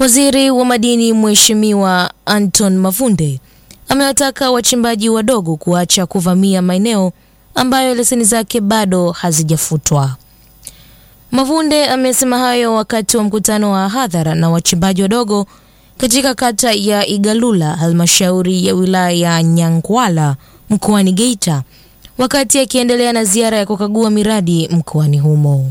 Waziri wa madini Mheshimiwa Anton Mavunde amewataka wachimbaji wadogo kuacha kuvamia maeneo ambayo leseni zake bado hazijafutwa. Mavunde amesema hayo wakati wa mkutano wa hadhara na wachimbaji wadogo katika kata ya Igalula, halmashauri ya wilaya ya Nyangwala mkoani Geita, wakati akiendelea na ziara ya kukagua miradi mkoani humo.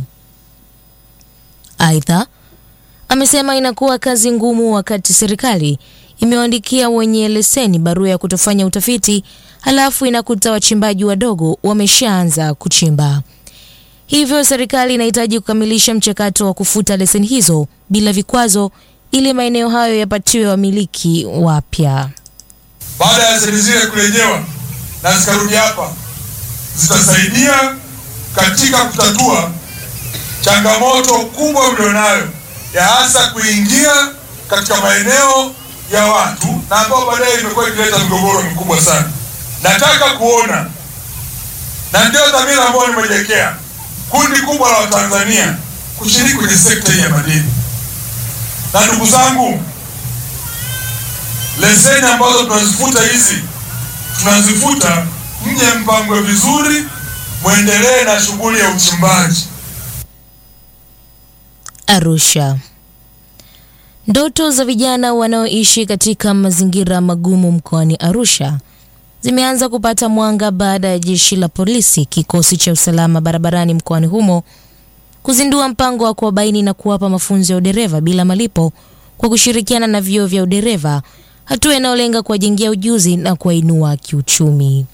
Aidha, amesema inakuwa kazi ngumu wakati serikali imewaandikia wenye leseni barua ya kutofanya utafiti, halafu inakuta wachimbaji wadogo wameshaanza kuchimba. Hivyo serikali inahitaji kukamilisha mchakato wa kufuta leseni hizo bila vikwazo ili maeneo hayo yapatiwe wamiliki wapya. Baada ya leseni zile kurejewa na zikarudi hapa, zitasaidia katika kutatua changamoto kubwa mlionayo ya hasa kuingia katika maeneo ya watu na ambao baadaye imekuwa ikileta migogoro mikubwa sana. Nataka kuona na ndio dhamira ambayo nimejiwekea kundi kubwa la Watanzania kushiriki kwenye sekta hii ya madini. Na ndugu zangu, leseni ambazo tunazifuta hizi tunazifuta, mje mpangwe vizuri, mwendelee na shughuli ya uchimbaji. Arusha. Ndoto za vijana wanaoishi katika mazingira magumu mkoani Arusha zimeanza kupata mwanga baada ya jeshi la polisi, kikosi cha usalama barabarani mkoani humo kuzindua mpango wa kuwabaini na kuwapa mafunzo ya udereva bila malipo kwa kushirikiana na vyuo vya udereva, hatua inayolenga kuwajengea ujuzi na kuwainua kiuchumi.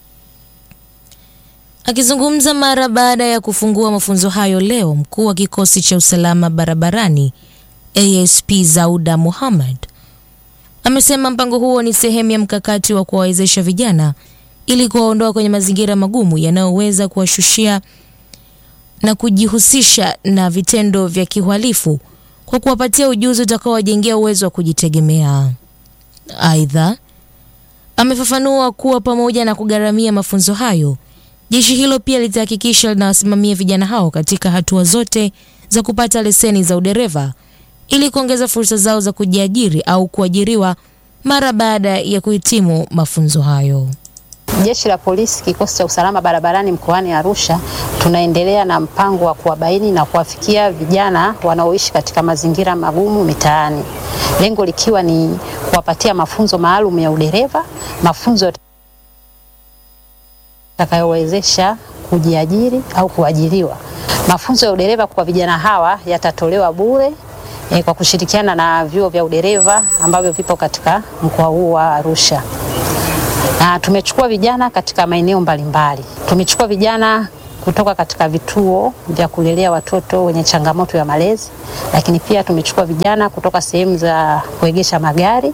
Akizungumza mara baada ya kufungua mafunzo hayo leo, mkuu wa kikosi cha usalama barabarani ASP Zauda Muhammad amesema mpango huo ni sehemu ya mkakati wa kuwawezesha vijana ili kuwaondoa kwenye mazingira magumu yanayoweza kuwashushia na kujihusisha na vitendo vya kihalifu kwa kuwapatia ujuzi utakaowajengea uwezo wa kujitegemea. Aidha, amefafanua kuwa pamoja na kugharamia mafunzo hayo, jeshi hilo pia litahakikisha linawasimamia vijana hao katika hatua zote za kupata leseni za udereva ili kuongeza fursa zao za kujiajiri au kuajiriwa mara baada ya kuhitimu mafunzo hayo. Jeshi la Polisi kikosi cha usalama barabarani mkoani Arusha tunaendelea na mpango wa kuwabaini na kuwafikia vijana wanaoishi katika mazingira magumu mitaani, lengo likiwa ni kuwapatia mafunzo maalum ya udereva, mafunzo yatakayowezesha kujiajiri au kuajiriwa. Mafunzo ya udereva kwa vijana hawa yatatolewa bure e, kwa kushirikiana na vyuo vya udereva ambavyo vipo katika mkoa huu wa Arusha. Na tumechukua vijana katika maeneo mbalimbali. Tumechukua vijana kutoka katika vituo vya kulelea watoto wenye changamoto ya malezi, lakini pia tumechukua vijana kutoka sehemu za kuegesha magari.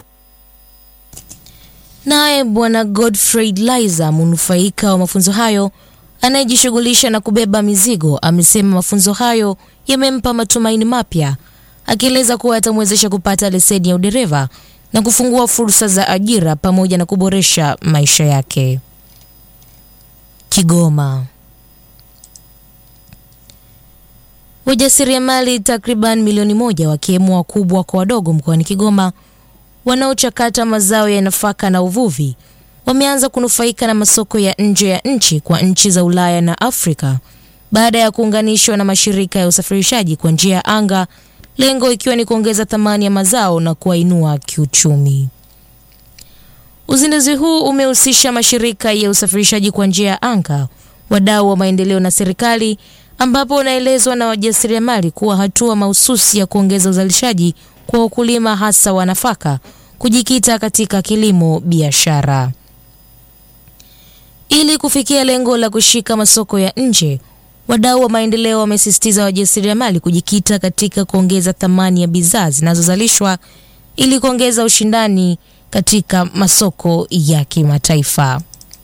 Naye Bwana Godfrey Liza, mnufaika wa mafunzo hayo anayejishughulisha na kubeba mizigo, amesema mafunzo hayo yamempa matumaini mapya, akieleza kuwa yatamwezesha kupata leseni ya udereva na kufungua fursa za ajira pamoja na kuboresha maisha yake. Kigoma. Wajasiriamali takriban milioni moja wakiwemo wakubwa kwa wadogo mkoani Kigoma wanaochakata mazao ya nafaka na uvuvi wameanza kunufaika na masoko ya nje ya nchi kwa nchi za Ulaya na Afrika baada ya kuunganishwa na mashirika ya usafirishaji kwa njia ya anga, lengo ikiwa ni kuongeza thamani ya mazao na kuwainua kiuchumi. Uzinduzi huu umehusisha mashirika ya usafirishaji kwa njia ya anga, wadau wa maendeleo na serikali, ambapo unaelezwa na wajasiriamali kuwa hatua mahususi ya kuongeza uzalishaji kwa wakulima hasa wa nafaka kujikita katika kilimo biashara. Ili kufikia lengo la kushika masoko ya nje, wadau wa maendeleo wamesisitiza wajasiriamali kujikita katika kuongeza thamani ya bidhaa zinazozalishwa ili kuongeza ushindani katika masoko ya kimataifa.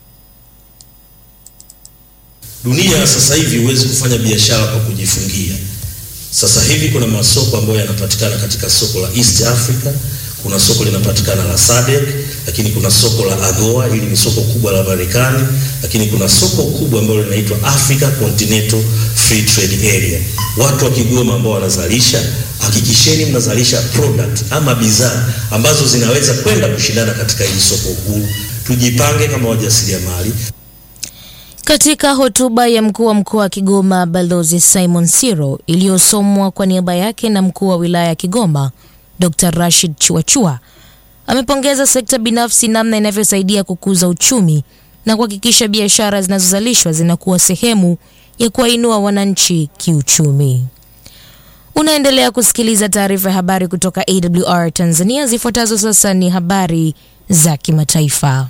Dunia sasa hivi huwezi kufanya biashara kwa kujifungia. Sasa hivi kuna masoko ambayo yanapatikana katika soko la East Africa, kuna soko linapatikana la SADC, lakini kuna soko la AGOA, hili ni soko kubwa la Marekani, lakini kuna soko kubwa ambalo linaitwa Africa Continental Free Trade Area. Watu wa Kigoma ambao wanazalisha hakikisheni mnazalisha product ama bidhaa ambazo zinaweza kwenda kushindana katika hili soko huru. Tujipange kama wajasiriamali. Katika hotuba ya mkuu wa mkoa wa Kigoma Balozi Simon Siro iliyosomwa kwa niaba yake na mkuu wa wilaya ya Kigoma Dr. Rashid Chuachua amepongeza sekta binafsi namna inavyosaidia kukuza uchumi na kuhakikisha biashara zinazozalishwa zinakuwa sehemu ya kuwainua wananchi kiuchumi. Unaendelea kusikiliza taarifa ya habari kutoka AWR Tanzania. Zifuatazo sasa ni habari za kimataifa.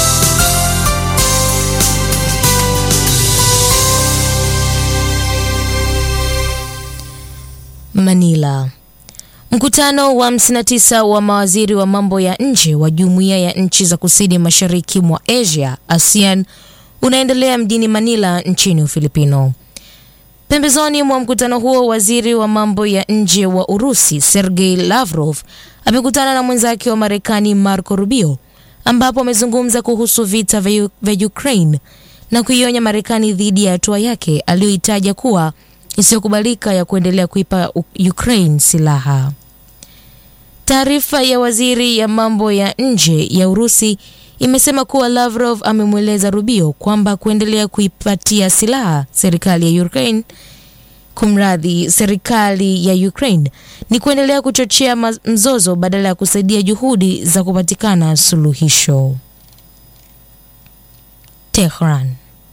Manila. Mkutano wa 59 wa mawaziri wa mambo ya nje wa Jumuiya ya Nchi za Kusini Mashariki mwa Asia ASEAN unaendelea mjini Manila nchini Ufilipino. Pembezoni mwa mkutano huo, waziri wa mambo ya nje wa Urusi Sergei Lavrov amekutana na mwenzake wa Marekani Marco Rubio, ambapo amezungumza kuhusu vita vya Ukraine na kuionya Marekani dhidi ya hatua yake aliyoitaja kuwa isiyokubalika ya kuendelea kuipa Ukraine silaha. Taarifa ya waziri ya mambo ya nje ya Urusi imesema kuwa Lavrov amemweleza Rubio kwamba kuendelea kuipatia silaha serikali ya Ukraine kumradhi, serikali ya Ukraine ni kuendelea kuchochea mzozo badala ya kusaidia juhudi za kupatikana suluhisho. Tehran.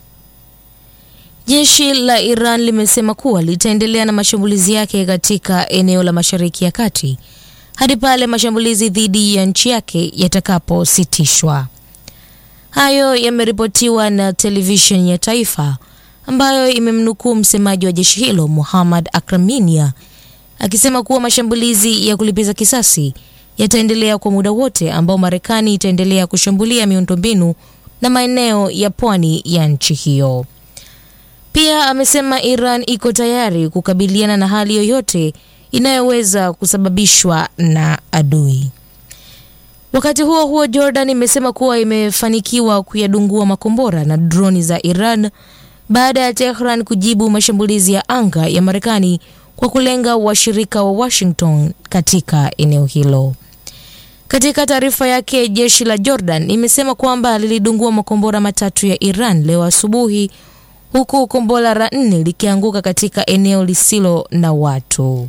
Jeshi la Iran limesema kuwa litaendelea na mashambulizi yake katika eneo la Mashariki ya Kati hadi pale mashambulizi dhidi ya nchi yake yatakapositishwa. Hayo yameripotiwa na televisheni ya taifa ambayo imemnukuu msemaji wa jeshi hilo Muhammad Akraminia akisema kuwa mashambulizi ya kulipiza kisasi yataendelea kwa muda wote ambao Marekani itaendelea kushambulia miundombinu na maeneo ya pwani ya nchi hiyo. Pia amesema Iran iko tayari kukabiliana na hali yoyote inayoweza kusababishwa na adui. Wakati huo huo, Jordan imesema kuwa imefanikiwa kuyadungua makombora na droni za Iran baada ya Tehran kujibu mashambulizi ya anga ya Marekani kwa kulenga washirika wa Washington katika eneo hilo. Katika taarifa yake, jeshi la Jordan imesema kwamba lilidungua makombora matatu ya Iran leo asubuhi huku kombora la nne likianguka katika eneo lisilo na watu.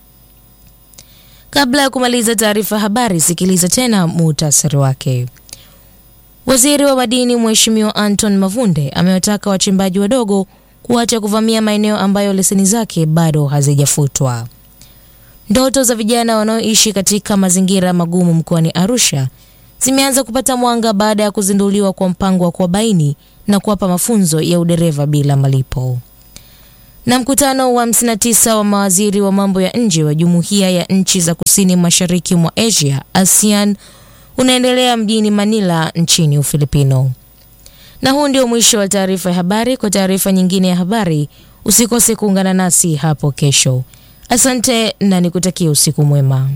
Kabla ya kumaliza taarifa ya habari, sikiliza tena muhtasari wake. Waziri wa madini Mheshimiwa Anton Mavunde amewataka wachimbaji wadogo kuacha kuvamia maeneo ambayo leseni zake bado hazijafutwa. Ndoto za vijana wanaoishi katika mazingira magumu mkoani Arusha zimeanza kupata mwanga baada ya kuzinduliwa kwa mpango wa kuwabaini na kuwapa mafunzo ya udereva bila malipo. Na mkutano wa 59 wa mawaziri wa mambo ya nje wa Jumuiya ya Nchi za Kusini Mashariki mwa Asia ASEAN unaendelea mjini Manila nchini Ufilipino. Na huu ndio mwisho wa taarifa ya habari. Kwa taarifa nyingine ya habari, usikose kuungana nasi hapo kesho. Asante na nikutakia usiku mwema.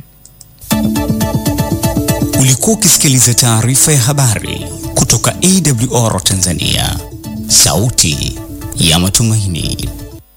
Ulikuwa ukisikiliza taarifa ya habari kutoka AWR Tanzania, sauti ya matumaini.